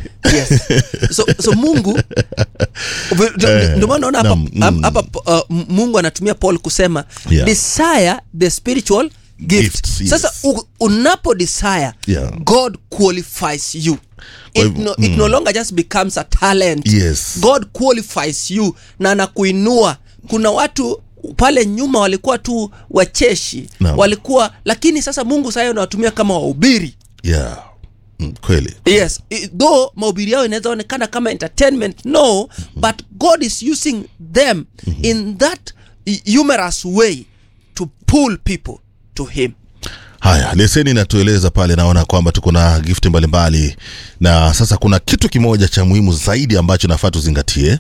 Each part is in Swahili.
yes. so, so mungu ndio maana naona hapa naam, mm. hapa uh, mungu anatumia paul kusema Yeah. desire the spiritual gift Gifts, yes. sasa u, unapo desire Yeah. god qualifies you Kwa it hivyo, no, it no longer just becomes a talent Yes. god qualifies you na anakuinua kuna watu pale nyuma walikuwa tu wacheshi Naam. walikuwa lakini sasa mungu sasa unawatumia kama wahubiri yeah. mm, kweli yes I- though mahubiri yao inaweza onekana kama entertainment no but god is using them in that i- humorous way to pull people to him haya leseni inatueleza pale naona kwamba tuko na gift mbalimbali na sasa kuna kitu kimoja cha muhimu zaidi ambacho nafaa tuzingatie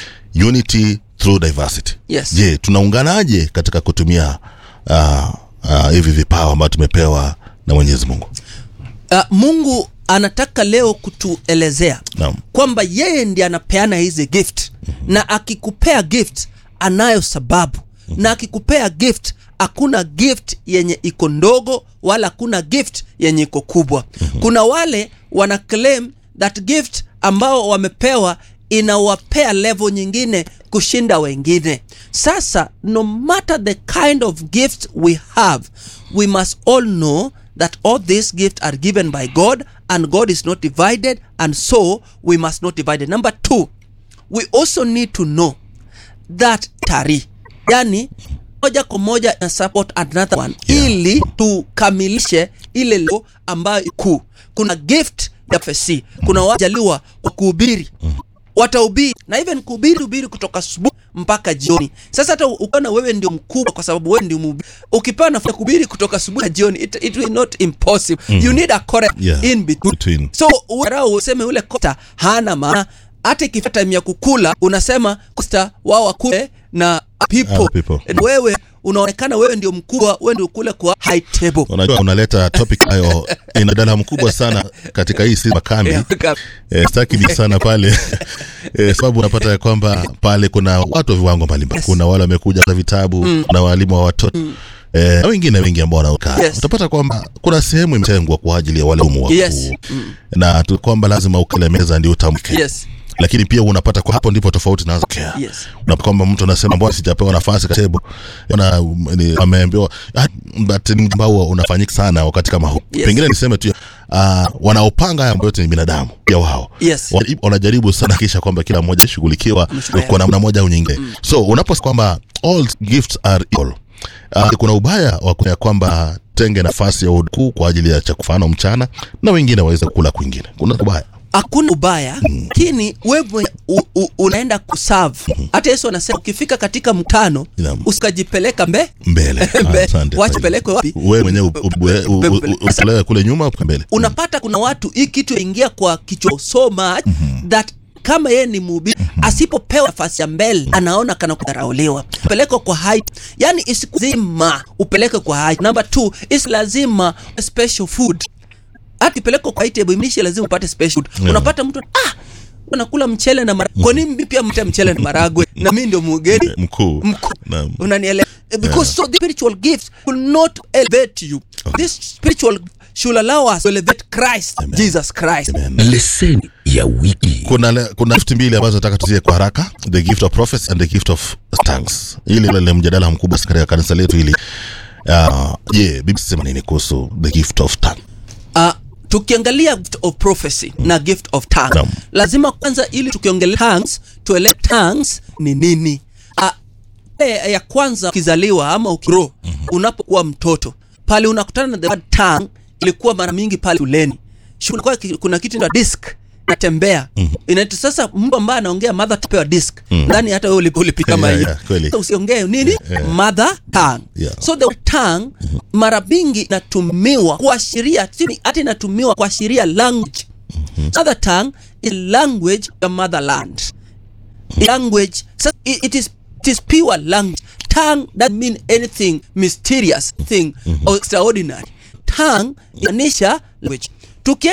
unity through diversity Yes. je tunaunganaje katika kutumia uh, uh, hivi vipawa ambavyo tumepewa na mwenyezi mungu uh, mungu anataka leo kutuelezea Naam. kwamba yeye ndiye anapeana hizi gift mm-hmm. na akikupea gift anayo sababu mm-hmm. na akikupea gift hakuna gift yenye iko ndogo wala hakuna gift yenye iko kubwa mm-hmm. kuna wale wana claim that gift ambao wamepewa inawapea level nyingine kushinda wengine sasa no matter the kind of gift we have we must all know that all these gifts are given by god and god is not divided and so we must not divide it. number two we also need to know that tari yani moja kwa moja na support another one Yeah. ili tukamilishe ile lo ambayo kuu kuna gift ya fc kuna wajaliwa kwa kuhubiri watahubiri na even kuhubiri hubiri kutoka asubuhi mpaka jioni sasa hata ukiona wewe ndio mkubwa kwa sababu wewe ndio mhubiri ukipewa nafasi ya kuhubiri kutoka asubuhi na jioni it, it will not impossible you need a correct Yeah. in between, Between. so uarau useme ule kosta hana maana hata ikifika time ya kukula unasema kosta wao wakule na people, Other people. And wewe unaonekana wewe ndio mkubwa wewe ndio kule kwa high table unajua unaleta topic hayo ina dala mkubwa sana katika hii si makambi eh, staki ni sana pale eh, sababu unapata ya kwamba pale kuna watu wa viwango mbalimbali Yes. kuna wale wamekuja na vitabu mm. na walimu wa watoto mm. Eh, na wengine wengi ambao wanaokaa Yes. utapata kwamba kuna sehemu imetengwa kwa ajili ya walimu wakuu Yes. na tu kwamba lazima ukile meza ndio utamke yes lakini pia unapata kwa hapo ndipo tofauti naanza kutokea Yes. unapata kwamba mtu anasema mbona sijapewa nafasi katika table na ameambiwa ah, but ni ambao unafanyika sana wakati kama huu Yes. pengine niseme tu uh, wanaopanga haya mambo yote ni binadamu pia wao Yes. Wana- wanajaribu sana kisha kwamba kila mmoja ashughulikiwa Ameshughulikiwa. kwa namna moja au nyingine so unaposema kwamba all gifts are equal uh, kuna ubaya wa kuya kwamba tenge nafasi ya ukuu kwa ajili ya cha kufano mchana na wengine waweze kula kwingine kuna ubaya hakuna ubaya lakini wewe u- u- unaenda kuserve hata yesu anasema ukifika katika mkutano Naam. usikajipeleka mbe mbele Mbe- Asante. wacha pelekwe wapi wewe mwenyewe u- u- u- u- u- usitolewe kule nyuma upe mbele unapata kuna watu hii kitu ingia kwa kichwa so much that kama yeye ni mhubiri asipopewa nafasi ya mbele anaona kana kudharauliwa pelekwa kwa height yani isikuzima upeleke kwa height number two isi lazima special food hata ipelekwa kwa height ya imlishe lazima upate special food Yeah. unapata mtu ah unakula mchele na maragwe kwa nini mimi pia mte mchele na maragwe na mimi ndio mgeni mkuu mkuu Naam. unanielewa because so the spiritual gifts will not elevate you this spiritual should allow us to elevate Christ Jesus Christ leseni ya wiki kuna le- kuna gift mbili ambazo nataka tuzie kwa haraka the gift of prophecy and the gift of tongues ili ile mjadala mkubwa sana katika kanisa letu hili Ah, je yeah, bibi sema nini kuhusu the gift of tongue uh, tukiangalia gift of prophecy na gift of tongue Naam. lazima kwanza ili tukiongelea tongues tuelewe tongues ni nini uh, ile ya kwanza ukizaliwa ama ukiro unapokuwa mtoto pale unakutana na the word tongue ilikuwa mara mingi pale shuleni shule kwa kuna kitu inaitwa disk natembea inaitwa sasa mtu ambaye anaongea mother tapewa disk ndani hata wewe ulipo ulipika kama Yeah, hiyo yeah, kweli. Sasa usiongee nini mother tongue Yeah. so the tongue mara mingi inatumiwa kuashiria sini hata inatumiwa kuashiria language mother tongue is language ya motherland language so it, it is it is pure language tongue doesn't mean anything mysterious thing or extraordinary tongue inanisha language Tukie